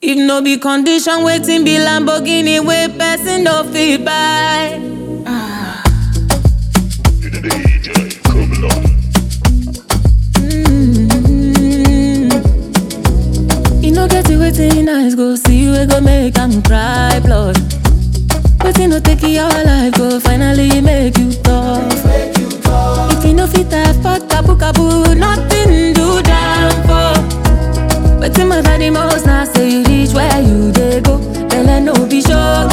If no be condition, waiting be Lamborghini wey person no fit buy. DJ Criminal. You no get it waiting eyes go see we go make am cry blood. Waiting no take your life go finally make you tough. If you no fit afford kabu kabu, nothing do down for. Waiting my body most now say you reach where you dey go. Belle no be show.